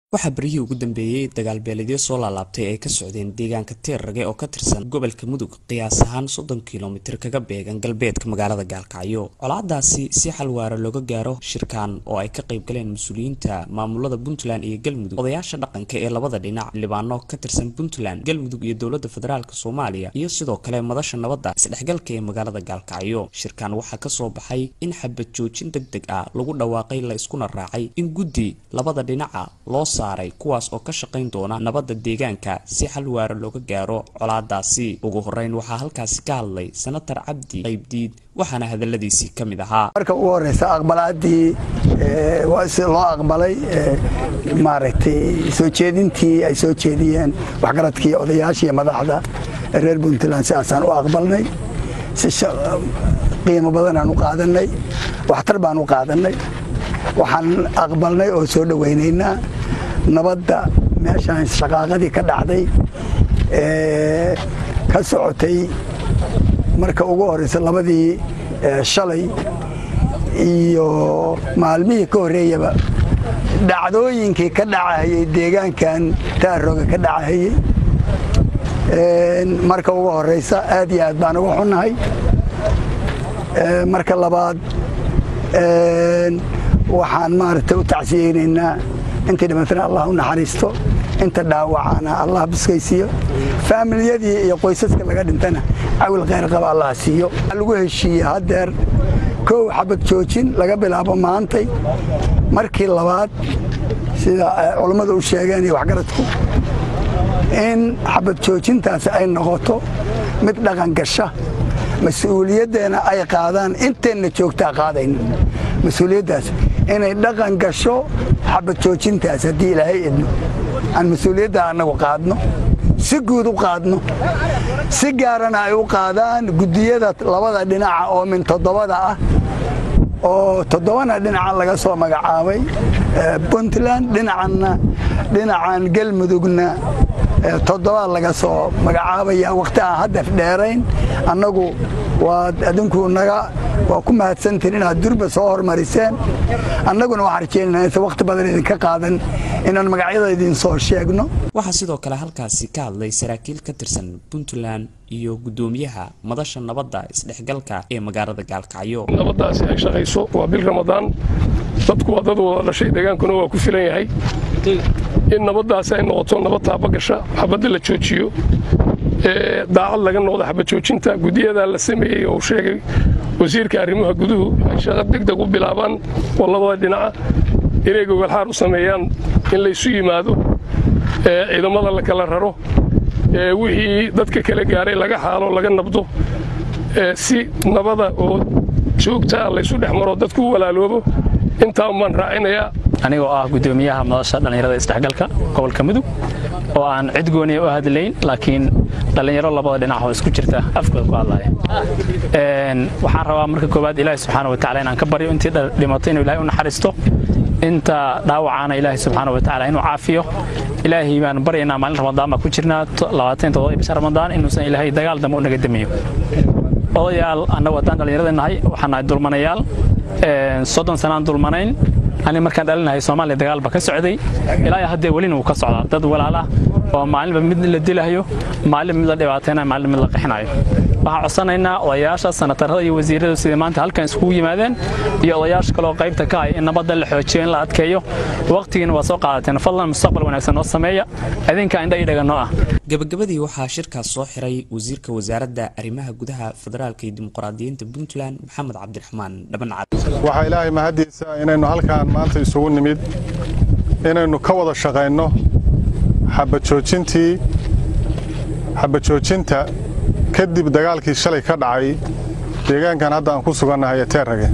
waxaa beryihii ugu dambeeyey dagaalbeeledyo soo laalaabtay ay ka socdeen deegaanka teerrage oo ka tirsan gobolka mudug qiyaas ahaan soddon kilomitir kaga beegan galbeedka magaalada gaalkacyo colaadaasi si xal waara looga gaaro shirkan oo ay ka qayb galeen mas-uuliyiinta maamulada puntland iyo galmudug odayaasha dhaqanka ee labada dhinac xildhibaano ka tirsan puntland galmudug iyo dowladda federaalk soomaaliya iyo sidoo kale madasha nabadda isdhexgalka ee magaalada gaalkacyo shirkan waxaa kasoo baxay in xabad joojin deg deg ah lagu dhawaaqay la iskuna raacay in guddi labada dhinaca loo saaray kuwaas oo ka shaqayn doona nabadda deegaanka si xal waara looga gaaro colaadaasi ugu horeyn waxaa halkaasi ka hadlay senatar cabdi qaybdiid waxaana hadaladiisii ka mid ahaa marka ugu horeysa aqbalaadii loo aqbalay maaragtay soo jeedintii ay soo jeediyeen waxgaradkii odayaashii madaxda reer puntland sidaasaan u aqbalnay si qiimo badanaan u qaadanay waxtar baan u qaadanay waxaan aqbalnay oo soo dhowaynaynaa nabadda meeshaan shaqaaqadii ka dhacday ee ka socotay marka ugu horeysa labadii shalay iyo maalmihii ka horreeyaba dhacdooyinkii ka dhacahayey deegaankan taarooga ka dhacahayey marka ugu horeysa aad iyo aad baan uga xunnahay marka labaad waxaan maaragtay u tacsiyeynaynaa intii dhimatana allah u naxariisto inta dhaawacana allah biskaysiiyo faamilyadii iyo qoysaska laga dhintana cawil khayr qaba allah siiyo lagu heshiiye haddeer kow xabad joojin laga bilaabo maantay markii labaad sida culammadu u sheegeen iyo waxgaradku in xabad joojintaasi ay noqoto mid dhaqan gasha mas-uuliyaddeena ay qaadaan inteenna joogtaa qaadayno mas-uuliyaddaas inay dhaqan gasho xabad joojintaas haddii ilaahay idno aan mas-uuliyadda annagu qaadno si guud u qaadno si gaarana ay u qaadaan guddiyada labada dhinaca oo min toddobada ah oo toddobana dhinacan laga soo magacaabay puntland dhinacanna dhinacan galmudugna toddobaad laga soo magacaabaya wakhti aan haddaf dheerayn annagu waad adinku naga waa ku mahadsantiin inaad durba soo hormariseen annaguna waxaan rajeynana inta wakhti badan idinka qaadan inaan magacyada idin soo sheegno waxaa sidoo kale halkaasi ka hadlay saraakiil ka tirsan puntland iyo guddoomiyaha madasha nabadda isdhexgalka ee magaalada gaalkacyo nabaddaasi ay shaqayso waa bil ramadaan dadku waa dad wada dhashay deegaankuna waa ku filan yahay in nabaddaasi ay noqoto nabad taabagasha xabadda la joojiyo daacad laga noqdo xabad joojinta guddiyadaa la sameeyey oo sheegay wasiirka arrimaha guduhu ay shaqo degdeg u bilaabaan oo labada dhinaca inay gogolxaar u sameeyaan in laysu yimaado ciidamada la kala raro wixii dadka kala gaaray laga xaalo laga nabdo si nabada oo joogtaa laysu dhex maro dadku u walaaloobo intaa baan raacinayaa anigoo ah guddoomiyaha madasha dhallinyarada isdhexgalka gobolka mudug oo aan cid gooniya u hadlayn laakiin dhallinyaro labada dhinac oo isku jirta afkooda ku hadlaya waxaan rabaa marka koowaad ilaahi subxaana watacala inaan ka baryo intii dhimato inuu ilahay u naxariisto inta dhaawacaana ilaahi subxaana watacala inuu caafiyo ilaahay baan baryaynaa maalin ramadaan baa ku jirnaa labaatan todoba bisha ramadaan inuusan ilaahay dagaal dambe u naga damiyo odayaal annagu haddaan dhallinyarada nahay waxaan nahay dulmanayaal soddon sanaan dulmanayn ani markaan dhalinahay soomaaliya dagaalba ka socday ilaa haddee welina wuu ka socdaa dad walaalah oo maalinba mid la dilahayo maalin mid la dhibaataynayo maalin mid la qixinayo waxaan codsanaynaa odayaasha sanatarada iyo wasiiradu sidai maanta halkan iskugu yimaadeen iyo odayaasha kaleoo qaybta ka ah in nabadda la xoojiyo in la adkeeyo waqtigiina waa soo qaadateen fadlan mustaqbal wanaagsan noo sameeya idinka indha ii dhaganoo ah gabagabadii waxaa shirkaas soo xiray wasiirka wasaaradda arrimaha gudaha federaalka iyo dimuqraadiyiinta puntland maxamed cabdiraxmaan dhabancad waxaa ilaahay mahaddiisa inaynu halkaan maanta isugu nimid inaynu ka wada shaqayno xabajoojintii xabajoojinta kadib dagaalkii shalay ka dhacay deegaankan hadda aan ku sugannahay ee teerrage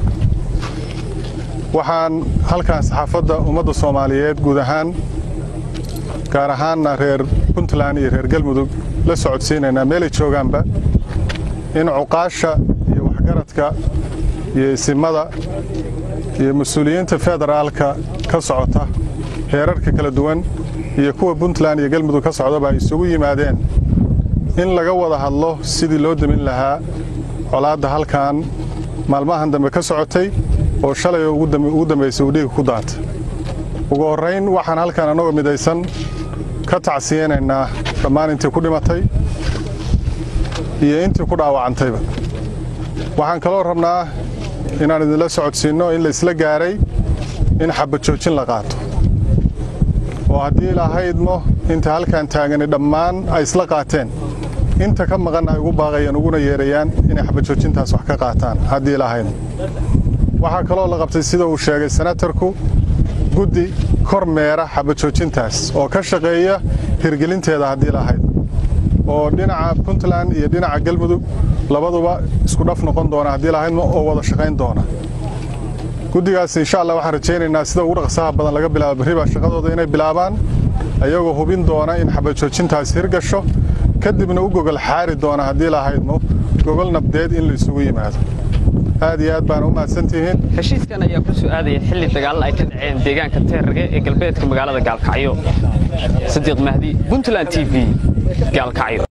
waxaan halkaan saxaafadda ummadda soomaaliyeed guud ahaan gaar ahaanna reer puntland iyo reer galmudug la socodsiinaynaa meelay joogaanba in cuqaasha iyo waxgaradka iyo isimada iyo mas-uuliyiinta federaalka ka socota heerarka kala duwan iyo kuwa puntland iyo galmudug ka socdaba ay isugu yimaadeen in laga wada hadlo sidii loo demin lahaa colaadda halkan maalmahan dambe ka socotay oo shalay ugu dambaysay uu dhiiga ku daatay ugu horrayn waxaan halkan annagoo midaysan ka tacsiyeynaynaa dhammaan intii ku dhimatay iyo intii ku dhaawacantayba waxaan kaloo rabnaa inaan idinla socodsiinno in la isla gaaray in xabajoojin la qaato oo haddii lahaydmo inta halkan taagani dhammaan ay isla qaateen inta ka maqan ay ugu baaqayaan uguna yeerayaan inay xabajoojintaas wax ka qaataan haddii lahaydmo waxaa kaloo la qabtay sida uu sheegay senatarku guddi kor meera xabajoojintaas oo ka shaqeeya hirgelinteeda haddii lahayd oo dhinaca puntland iyo dhinaca galmudug labaduba isku dhaf noqon doona haddii lahaydmo oo wada shaqayn doona guddigaas insha allah waxaan rajaynaynaa sida ugu dhaqsaha badan laga bilaabo berriba shaqadooda inay bilaabaan ayagoo hubin doona in xabajoojintaas hirgasho kadibna u gogol xaari doona haddii lahaydmo gogol nabdeed in la isugu yimaado aad iyo aad baana u mahadsantihiin heshiiskan ayaa ku soo aadaya xilli dagaal ay ka dhaceen deegaanka teerrage ee galbeedka magaalada gaalkacyo sadiiq mahdi puntland t v gaalkacyo